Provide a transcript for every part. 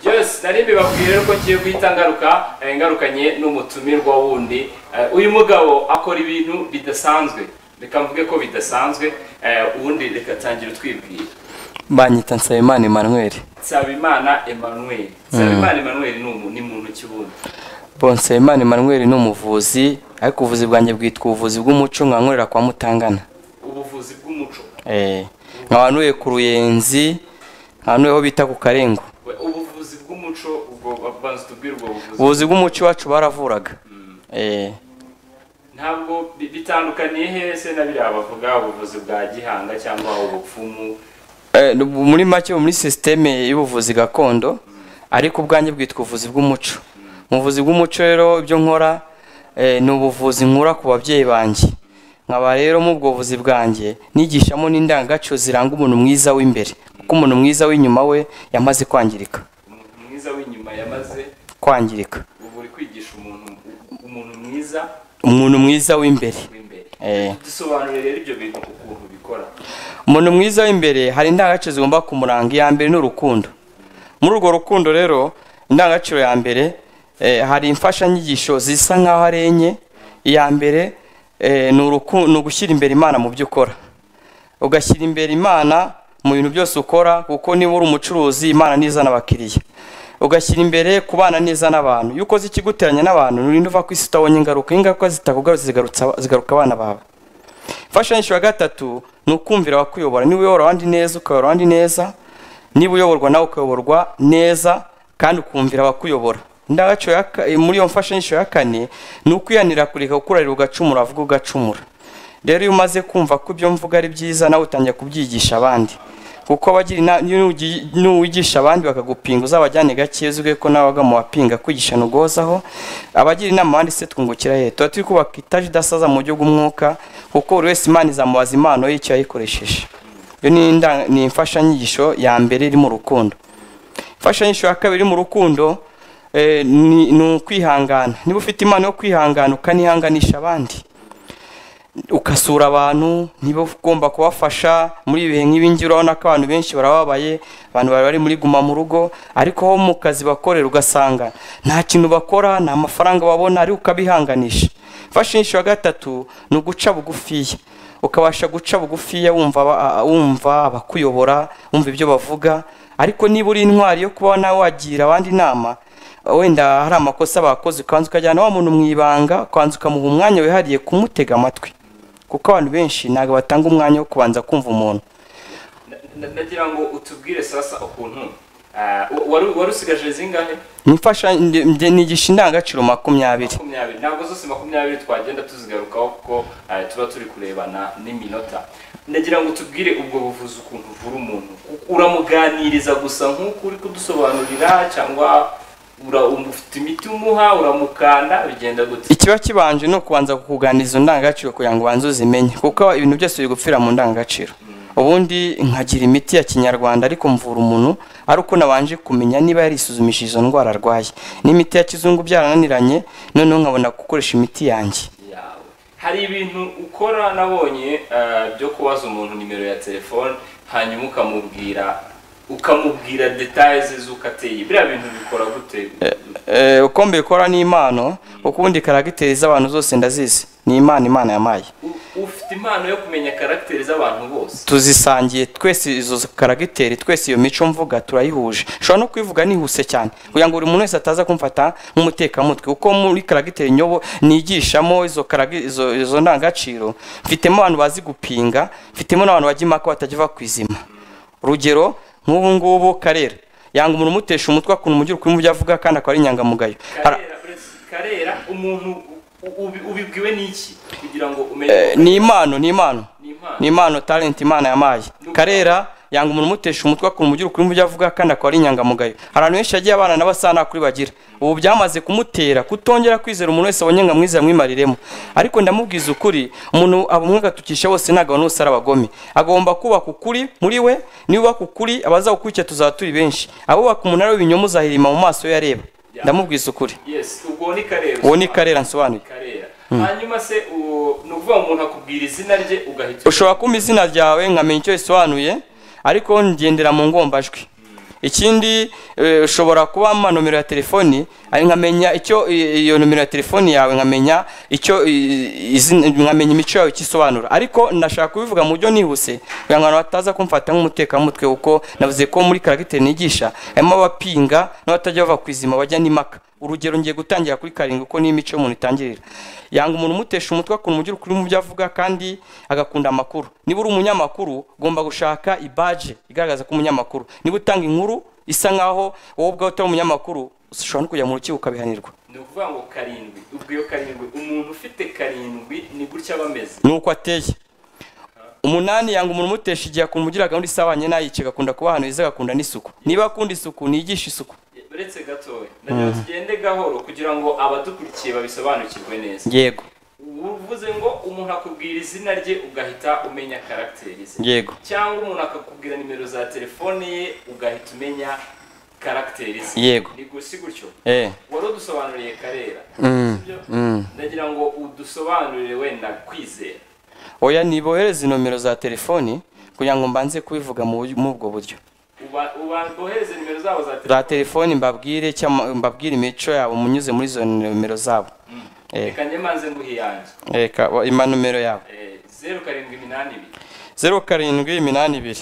yose nari mbibabwire nuko ngiye guhita ngaruka eh, ngarukanye n'umutumirwa wundi Eh, uyu mugabo akora ibintu bidasanzwe reka mvuge ko bidasanzwe eh, ubundi reka tangira utwibwira banyita nsabimana emmanuel nsabimana emmanuel nsabimana emmanuel ni umu- ni muntu ki wundi bon nsabimana emmanuel ni umuvuzi ariko ubuvuzi bwanjye bwitwa ubuvuzi bw'umuco nkankorera kwa mutangana ubuvuzi bw'umuco Eh, nkabanuye ku ruyenzi nkabanuye aho bita ku karengo We, ubuvuzi bw'umuco ubwo banza tubwire ubwo buvuzi ubuvuzi bw'umuco iwacu baravuraga Eh, ntabwo bi- bitandukaniye hese na biriya bavuga ubuvuzi bwa gihanga cyangwa ubupfumu eh, muri make muri sisiteme y'ubuvuzi gakondo ariko ubwanjye bwitwa ubuvuzi bw'umuco mu buvuzi bw'umuco rero ibyo nkora eh, ni ubuvuzi nkura ku babyeyi banjye nkaba rero mu ubwo buvuzi bwanjye nigishamo n'indangagaciro ziranga umuntu mwiza w'imbere kuko umuntu mwiza w'inyuma we yamaze kwangirika umuntu mwiza w'inyuma yamaze kwangirika ubu uri kwigisha umuntu umuntu mwiza umuntu mwiza w'imbere w'imbere eh. dusobanurire rero ibyo bintu ukuntu bikora umuntu mwiza w'imbere hari indangagaciro zigomba kumuranga iya mbere ni urukundo muri urwo rukundo rero indangagaciro ya mbere eh, hari imfashanyigisho zisa nk'aho ari enye iya mbere eh, ni uruku- ni ugushyira imbere imana mu byo ukora ugashyira imbere imana mu bintu byose ukora kuko niba uri umucuruzi imana niza n'abakiriya ugashyira imbere kubana neza n'abantu iyo ukoze ikiguteranya n'abantu nturinda uva ku isi utabonye ingaruka ingaruka zitakugarutse zigarutsa- zigaruka abana bawe imfashanyigisho ya gatatu ni ukumvira abakuyobora niba uyobora abandi neza ukayobora abandi neza niba uyoborwa nawe ukayoborwa neza kandi ukumvira abakuyobora indangagaciro ya ka- eh, muri iyo mfashanyigisho ya kane ni ukwihanira kureka gukurarira ugacumura avuga ugacumura rero iyo umaze kumva ko ibyo mvuga ari byiza nawe utangira kubyigisha abandi kuko abagira ina- nugi- nuwigisha abandi bakagupinga uzabajyane gake uzwe ko nawe waga mu bapinga kwigisha ntugozaho abagira inama abandi se twungukira he tuba turi kubaka itaje idasaza mu buryo bw'umwuka kuko buri wese imana izamubaza impano y'icyo yayikoresheje iyo ni inda- ni imfashanyigisho ya mbere iri mu rukundo imfashanyigisho ya kabiri iri mu rukundo eh, ni ni ukwihangana niba ufite impano yo kwihangana ukanihanganisha abandi ugasura abantu niba ugomba kubafasha muri ibihe nk'ibi ngibi urabona ko abantu benshi barababaye abantu bari bari muri guma mu rugo ariko aho mu kazi bakorera ugasanga nta kintu bakora nta mafaranga babona ariko ukabihanganisha imfashanyigisho ya gatatu ni uguca bugufiya ukabasha guca bugufiya wumva aba- wumva abakuyobora wumva ibyo bavuga ariko niba uri intwari yo kuba nawe wagira abandi inama wenda hari amakosa bakoze ukanza ukajyana wa muntu mu ibanga ukanza ukamuha umwanya wihariye kumutega amatwi kuko abantu benshi ntabwo batanga umwanya wo kubanza kumva umuntu Na- na- nagira ngo utubwire sasa ukuntu ah, wa- wari wari usigaje zingahe nifasha ndi- ndi- nigisha indangagaciro makumyabiri makumyabiri ntabwo zose makumyabiri twagenda tuzigarukaho kuko ah, tuba turi kurebana n'iminota nagira ngo tubwire ubwo buvuzi ukuntu uvura umuntu U- uramuganiriza gusa nk'uko uri kudusobanurira cyangwa ura- um- ufite imiti umuha uramukanda bigenda gute ikiba kibanje ni ukubanza kukuganiriza indangagaciro kugira ngo ubanze uzimenye kuko ibintu byose biri gupfira mu ndangagaciro ubundi nkagira imiti ya kinyarwanda ariko mvura umuntu ari uko nabanje kumenya niba yarisuzumishije izo ndwara arwaye n'imiti ya kizungu byarananiranye noneho nkabona gukoresha imiti yanjye yawe hari ibintu ukora nabonye eh, byo kubaza umuntu nimero ya telefone hanyuma ukamubwira ukamubwira detaye ze z'uko ateye biriya bintu bikora gute Eh, uko mbikora ni impano kuko ubundi karagiteri z'abantu zose ndazizi ni imana imana yamaye U- ufite impano yo kumenya karagiteri z'abantu bose tuzisangiye twese izo karagiteri twese iyo mico mvuga turayihuje ushobora no kuyivuga nihuse cyane kugira ngo buri muntu wese ataza kumfata nk'umutekamutwe kuko muri karagiteri nyobo nigishamo izo karagi- izo- izo ndangagaciro mfitemo abantu bazi gupinga mfitemo n'abantu bajya impaka batajya bava ku izima urugero nk'ubu ngubu karera yanga umuntu umutesha umutwe akuntu umugira ukuri mu byo avuga kandi akaba ari inyangamugayo Ara- karera uretse- karera umuntu u- ubi- ubibwiwe n'iki kugira ngo Eh, umenye ni impano ni impano Ni impano. ni impano talent imana yamaye karera yanga umuntu umutesha umutwe akuntu umugira ukuri mu byo avuga kandi akaba ari inyangamugayo hari abantu benshi yagiye abana n'abasa nta kuri bagira ubu byamaze kumutera kutongera kwizera umuntu wese abonye ngo amwizera amwimariremo ariko ndamubwiza ukuri umuntu abumwe agatukisha bose ntabwo abantu bose ari abagome agomba kubaka ukuri muri we niba ubaka ukuri abazagukurikira tuzaba turi benshi abubaka umunara w'ibinyoma uzahirima mu maso yo areba ndamubwiza ukuri yes ubwo ni karera uwo ni karera nsobanuye karera hanyuma se u- ni ukuvuga ngo umuntu akubwira izina rye ugahita ushobora kumpa izina ryawe nkamenya icyo risobanuye ariko ngendera mu ngombajwi ikindi eh, ushobora kuba mpa nomero ya telefoni ari nkamenya icyo i- iyo nomero ya telefoni yawe nkamenya icyo i- izina- nkamenya imico yawe icyo isobanura ariko ndashaka kubivuga mu buryo nihuse kugira ngo abantu bataza kumfata nk'umutekamutwe kuko navuze ko muri karagiteri nigisha harimo abapinga n'abatajya bava ku izima bajya n'impaka urugero ngiye gutangira kuri karindwi uko niyo imico y'umuntu itangirira yanga umuntu umutesha umutwe akuntu ugira ukuri mu byo avuga kandi agakunda amakuru niba uri umunyamakuru ugomba gushaka ibaje igaragaza ko umunyamakuru niba utanga inkuru isa nkaho wowe ubwawe utari umunyamakuru ushobora no kujya mu rukiko ukabihanirwa ni ukuvuga ngo karindwi ubwo iyo karindwi umuntu ufite karindwi ni gutya aba ameze ni uko ateye umunani yanga umuntu umutesha igihe akumva ugira gahunda isabanye nayice agakunda kuba ahantu heza agakunda n'isuku niba akunda isuku niyigisha isuku uretse gatoya ndagira ngo tugende gahoro kugira ngo abadukurikiye babisobanukirwe neza yego uvuze ngo umuntu akubwira izina rye ugahita umenya karagiteri ze yego cyangwa umuntu akakubwira nimero za telefone ye ugahita umenya karagiteri ze Yego. ni gu- si gutyo eh wari udusobanuriye karera Mm, sibyo? mm. ndagira ngo udusobanurire wenda kwizera oya nibohereze inomero za telefoni kugira ngo mbanze kubivuga mu buryo- muri ubwo buryo Uba- uba- ubohereze nimero zabo za za telefone telefoni mbabwire cyangwa mbabwire imico yabo munyuze muri izo nomero zabo Eh. reka njye manze nguhe iyanjye reka wa- ima nomero yabo Eh, zeru karindwi iminani ibiri zeru karindwi iminani ibiri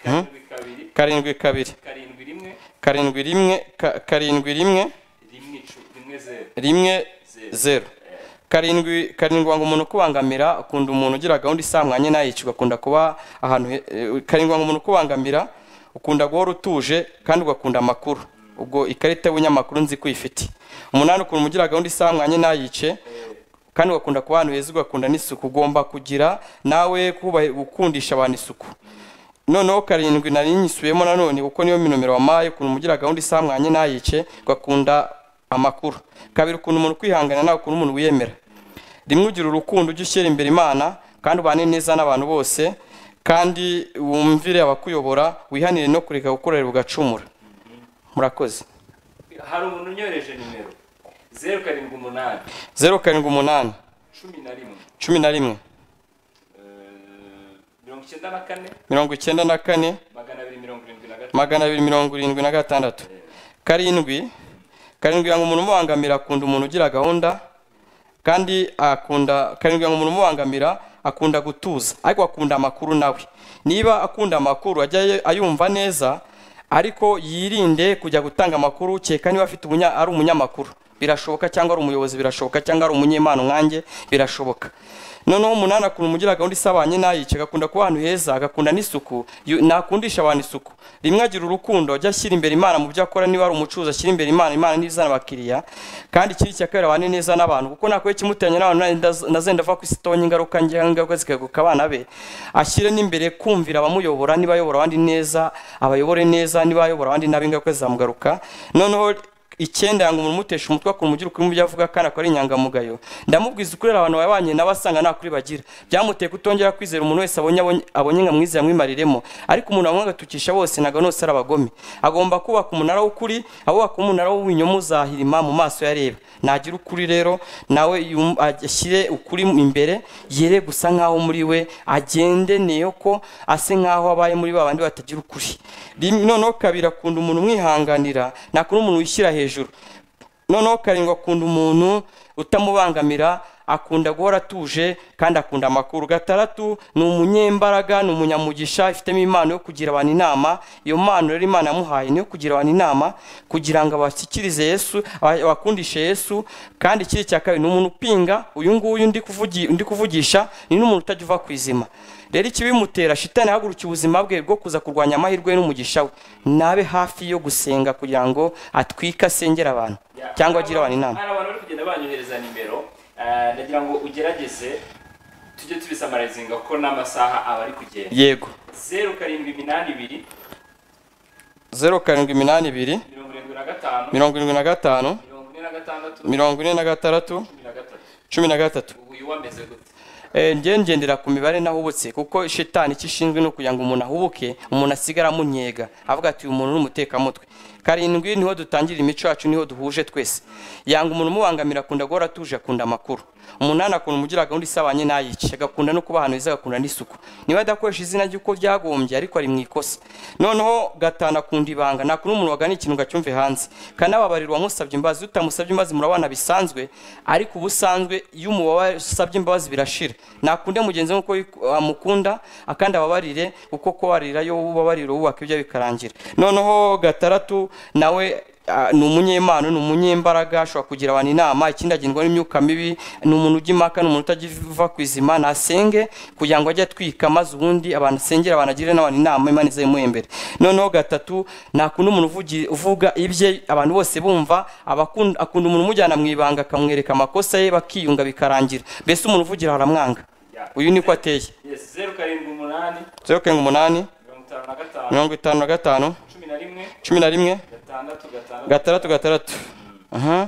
karindwi kabiri karindwi kabiri karindwi rimwe karindwi rimwe ka- karindwi rimwe rimwe icu- rimwe zeru rimwe Zeru. zeru karindwi karindwi wanga umuntu ukubangamira akunda umuntu ugira gahunda isamwanye nayicirwa akunda kuba ahantu he- eh, karindwi wanga umuntu ukubangamira ukunda guhora utuje kandi ugakunda amakuru ubwo ikarita y'ubunyamakuru nzi ko uyifite umunani ukuntu ugira gahunda isamwanye nayice kandi ugakunda kuba ahantu heza ugakunda n'isuku ugomba kugira nawe kubahi- gukundisha abantu isuku noneho karindwi nari nyisubiyemo nanone kuko niyo minomero wampaye ukuntu umugira gahunda isamwanye nayice ugakunda amakuru kabiri ukuntu umuntu kwihangana nawe ukuntu umuntu wiyemera rimwe ugira urukundo ujye ushyira imbere imana kandi ubane neza n'abantu bose kandi wumvire abakuyobora wihanire no kureka gukorera ugacumura murakoze hari umuntu unyohereje nimero zeru karindwi umunani zeru karindwi umunani cumi na rimwe cumi na rimwe Eh, mirongo icyenda na kane mirongo icyenda na kane magana abiri mirongo irindwi na gatatu magana abiri mirongo irindwi na gatandatu karindwi karindwi yanga umuntu umubangamira akunda umuntu ugira gahunda kandi akunda karindwi yanga umuntu umubangamira akunda gutuza ariko akunda amakuru nawe niba akunda amakuru ajya ye- ayumva neza ariko yirinde kujya gutanga amakuru ukeka niba afite ubunya ari umunyamakuru birashoboka cyangwa ari umuyobozi birashoboka cyangwa ari umunyemano nkanjye birashoboka noneho umunani akunda umugira gahunda isabanye nayice agakunda kuba ahantu heza agakunda n'isuku yu- nakundisha abantu isuku rimwe agira urukundo ajya ashyira imbere imana mu byo akora niba ari umucuruzi ashyira imbere imana imana n'izana abakiriya kandi ikindi cya kabiri abane neza n'abantu kuko nakuye kimutanye n'abantu nanjye ndaz- nazenda ava ku isi itonye ingaruka nge ingaruka zikaguka abana be ashyire n'imbere kumvira abamuyobora niba ayobora abandi neza abayobore neza niba ayobora abandi nabi ingaruka zizamugaruka noneho icyenda yanga umuntu umutesha umutwe akumva ugira ukuri mu byo avuga kandi akora inyangamugayo ndamubwiza ukuri abantu wabanye nawe asanga nta kuri bagira byamuteye kutongera kwizera umuntu wese abonye abonye- abonye nka mwiza yamwimariremo ariko umuntu wamwe agatukisha bose ntabwo nose ari abagome agomba kubaka umunara w'ukuri abubaka umunara w'ubunyoma uzahirima mu maso ya reba nagira ukuri rero nawe yum- ashyire ukuri imbere yere gusa nkaho muri we agendeneye ko ase nkaho abaye muri ba bandi batagira ukuri Rimwe- noneho kabiri akunda umuntu umwihanganira ntakunda umuntu wishyira hejuru noneho karindwi akunda umuntu utamubangamira akunda guhora atuje kandi akunda amakuru gatandatu ni umunyembaraga ni umunyamugisha ifitemo impano yo kugira abantu inama iyo mpano rero imana yamuhaye niyo kugira abantu inama kugira ngo abashyikirize yesu aba- abakundishe yesu kandi ikiri cya kabiri ni umuntu upinga uyu nguyu ndi kuvugi- ndi kuvugisha ni n'umuntu utajya uva ku izima rero ikibimutera shitani ahagurukiye ubuzima bwe bwo kuza kurwanya amahirwe ye n'umugisha we nabe hafi yo gusenga kugira ngo atwike asengera abantu cyangwa agire abantu inama hari abantu bari kugenda banyohereza nimero Eh, ndagira ngo ugerageze tujye tubisamarizinga ko n'amasaha aba ari kugenda yego zeru karindwi iminani ibiri zeru karindwi iminani ibiri mirongo irindwi na gatanu mirongo irindwi na gatanu mirongo ine na gatandatu mirongo ine na gatandatu cumi na gatatu cumi na gatatu ubu uyu wameze gute Eh, njye ngendera ku mibare n'ahubutse kuko shitani icyo ishinzwe ni ukugira ngo umuntu ahubuke umuntu asigare amunyega avuga ati uyu muntu ni umutekamutwe karindwi niho dutangira imico yacu niho duhuje twese yanga umuntu umubangamira akunda guhora atuje akunda amakuru umunani akunda umugira gahunda isabanye n'ayice agakunda no kuba ahantu heza agakunda n'isuku niba adakoresha izina ry'uko byagombye ariko ari mu ikosa noneho gatanu akunda ibanga nakunda umuntu wagana ikintu ngo acyumve hanze kanababarira uwamusabye imbabazi utamusabye imbabazi murabana bisanzwe ariko ubusanzwe iyo umubabare usabye imbabazi birashira nakunde mugenzi we uko amukunda akandi ababarire uko kubarira yo ubabarira wubaka ibyo bikarangira noneho gataratu nawe ah, ni umunyempano ni umunyembaraga ashobora kugira abantu inama ikindi agendwa n'imyuka mibi ni umuntu ujya impaka ni umuntu utagiva ku izima nasenge kugira ngo ajye atwika maze ubundi abantu asengera abantu agire n'abantu inama imana izayimuhe imbere noneho gatatu nakunda umuntu uvugi- uvuga ibye abantu bose bumva abakunda akunda umuntu umujyana mu ibanga akamwereka amakosa ye bakiyunga bikarangira mbese umuntu uvugira haramwanga uyu niko ateye Yes, zeru karindwi umunani zeru karindwi umunani mirongo itanu na gatanu mirongo itanu na gatanu cumi na rimwe cumi na rimwe gatandatu gatandatu gatandatu gatandatu aha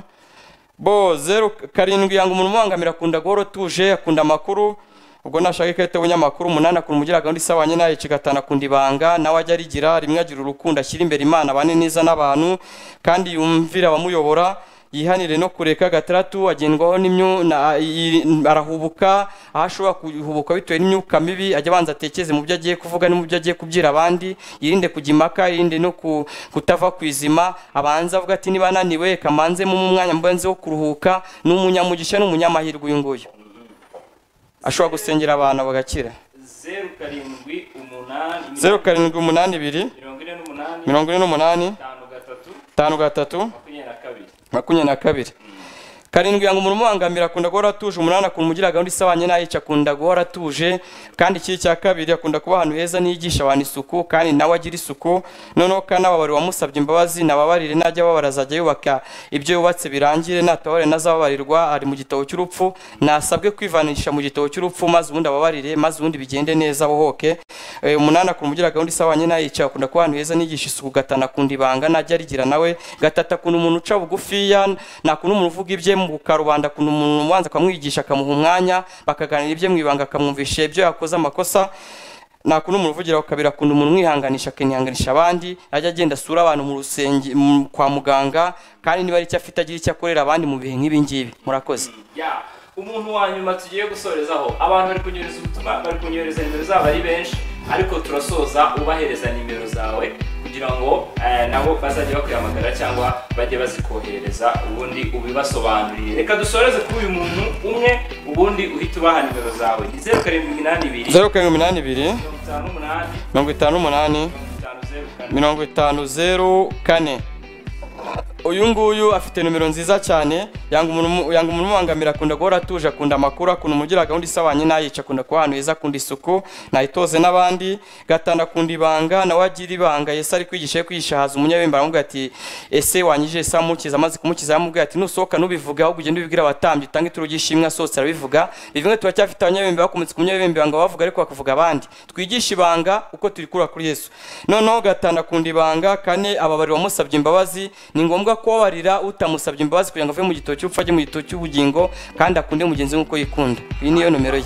bo zeru karindwi yanga umuntu umubangamira akunda guhora utuje akunda amakuru ubwo nashaka ikarita y'ubunyamakuru umunani akunda umugira gahunda isabanye nayo ice gatanu akunda ibanga nawe ajya arigira rimwe agira urukundo ashyira imbere imana abane neza n'abantu kandi yumvira abamuyobora yihanire no kureka gatandatu agendwaho n'imyu na- i- arahubuka aho ashobora kuhubuka bitewe n'imyuka mibi ajya abanza atekeze mu byo agiye kuvuga no mu byo agiye kubwira abandi yirinde kujya impaka yirinde no ku- kutava ku izima abanza avuga ati niba ananiwe reka mbanzemo umwanya mbanze wo kuruhuka ni umunyamugisha n'umunyamahirwe uyu nguyu ashobora gusengera abantu bagakira zeru karindwi umunani zeru karindwi umunani ibiri mirongo ine n'umunani mirongo ine n'umunani itanu gatatu itanu gatatu makumyabiri na kabiri makumyabiri na kabiri karindwi yanga umuntu umubangamira akunda guhora atuje umunani akunda umugira gahunda isabanye n'ayica akunda guhora atuje kandi ikiri cya kabiri akunda kuba ahantu heza niyigisha abantu isuku kandi nawe agira isuku noneho kanababarira uwamusabye imbabazi nababarire najya ababara azajya yubaka ibyo yubatse birangire natababarire nazababarirwa ari mu gitabo cy'urupfu nasabwe kwivanisha mu gitabo cy'urupfu maze ubundi ababarire maze ubundi bigende neza bohoke Eh, umunani akunda umugira gahunda isabanye n'ayica akunda kuba ahantu heza niyigisha isuku gatanu akunda ibanga najya arigira nawe gatatu akunda umuntu uca bugufiya nakunda umuntu uvuga ibye mu karubanda akunda umuntu ubanza akamwigisha akamuha umwanya bakaganira ibye mu ibanga akamwumvisha ibyo yakoze amakosa nakunda umuntu uvugira ku kabiri akunda umuntu umwihanganisha akanihanganisha abandi ajya agenda asura abantu mu rusenge mu- kwa muganga kandi niba ari icyo afite agira icyo akorera abandi mu bihe nk'ibi ngibi murakoze ya umuntu wa nyuma tugiye gusorezaho abantu bari kunyohereza ubutumwa bari kunyohereza nimero zabo ari benshi ariko turasoza ubahereza nimero zawe kugira ngo eh, nabo bazajye bakwihamagara cyangwa bajye bazikohereza ubundi ubibasobanurire reka dusoreze kuri uyu muntu umwe ubundi uhita ubaha nimero zawe ni zeru karindwi iminani ibiri zeru karindwi iminani ibiri mirongo itanu n'umunani mirongo itanu n'umunani mirongo itanu zeru kane mirongo itanu zeru kane uyu nguyu afite nimero nziza cyane yanga umuntu yanga umuntu umubangamira akunda guhora atuje akunda amakuru akunda umugira gahunda isabanye n'ayica akunda kuba ahantu heza akunda isuku nayitoze n'abandi gatanu akunda ibanga nawe agira ibanga yesu ari kwigisha ye kwigisha haza umunyabembe aramubwira ati ese wanyije yesu amukiza amaze kumukiza aramubwira ati nusohoka nubivuga ahubwo ugende ubibwira abatambyi utange ituro ry'ishimwe asohotse arabivuga bivimwe turacyafite abanyabembe bakomotse ku munyabembe banga bavuga ariko bakavuga abandi twigishe ibanga uko turikura kuri yesu noneho gatanu akunda ibanga kane ababarira uwamusabye imbabazi ni ngombwa kubabarira utamusabye imbabazi kugira ngo ave mu gitabo cy'urupfu ajye mu gitabo cy'ubugingo kandi akunde mugenzi we uko yikunda iyi niyo nomero ye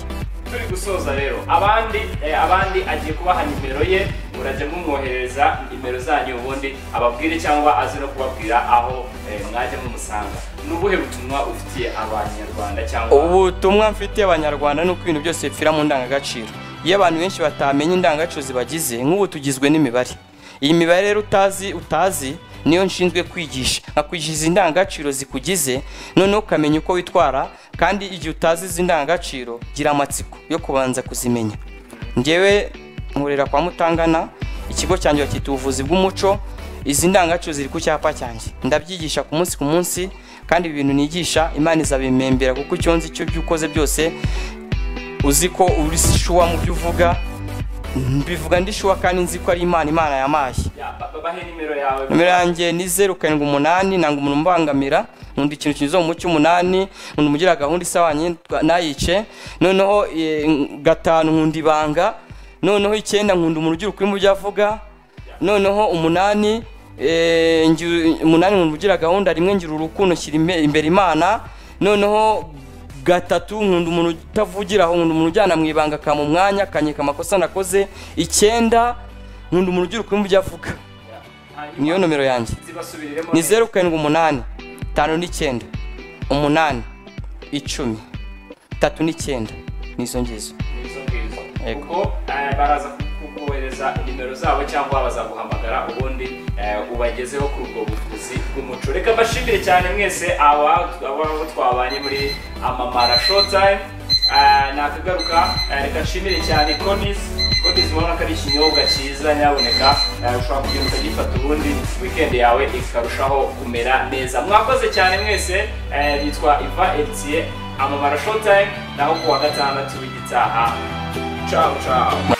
turi gusoza rero abandi eh, abandi agiye kubaha nimero ye murajya mumwohereza nimero zanyu ubundi ababwire cyangwa aze no kubabwira aho eh, mwajya mumusanga ni ubuhe butumwa ufitiye abanyarwanda cyangwa ubutumwa mfitiye abanyarwanda ni uko ibintu byose bipfira mu ndangagaciro iyo abantu benshi batamenye indangagaciro zibagize nk'ubu tugizwe n'imibare iyi mibare rero utazi utazi niyo nshinzwe kwigisha nkakwigisha izi ndangagaciro zikugize noneho ukamenya uko witwara kandi igihe utazi izi ndangagaciro gira amatsiko yo kubanza kuzimenya ngewe nkorera kwa mutangana ikigo cyanjye bakita ubuvuzi bw'umuco izi ndangagaciro ziri ku cyapa cyanjye ndabyigisha ku munsi ku munsi kandi ibi bintu nigisha imana izabimembera kuko icyo nzi icyo byo ukoze byose uzi ko uri shuwa mu byo uvuga mbivuga ndi shuwa kandi nzi ko ari imana imana yamaye Ya, ba- ba- bahe nimero yawe nomero yanjye ni zeru karindwi umunani nanga umuntu umbangamira nkunda ikintu kinyuze mu mucyo umunani nkunda umugira gahunda isabanye nayice noneho eh, gatanu nkunda ibanga noneho icyenda nkunda umuntu ugira ukuri mu byo avuga noneho umunani eh, ngira- umunani nkunda ugira gahunda rimwe ngira urukundo nshyira imbe- imbere imana noneho gatatu nkunda umuntu utavugira aho nkunda umuntu ujyana mu ibanga akampa umwanya akanyereka amakosa nakoze icyenda nkunda umuntu ugira ukuri mu byo avuga niyo nomero yanjye zibasubiriremo ni zeru karindwi umunani tanu n'icyenda umunani icumi tatu n'icyenda n'izo ngizo neza neza Yego. kuko eh, baraza kukohereza nimero zabo cyangwa bazaguhamagara ubundi eh, ubagezeho kuri ubwo buvuzi bw'umuco reka mbashimire cyane mwese aba aba- abo twabanye muri amamara showtime Eh, nakagaruka eh, reka nshimire cyane konis konis ubona ko ari ikinyobwa cyiza nyaboneka eh, ushobora kugenda ukagifata ubundi weekend yawe ikarushaho kumera neza mwakoze cyane mwese eh, nitwa iva etie amamara showtime naho kuwa gatandatu w'igitaha ciao ciao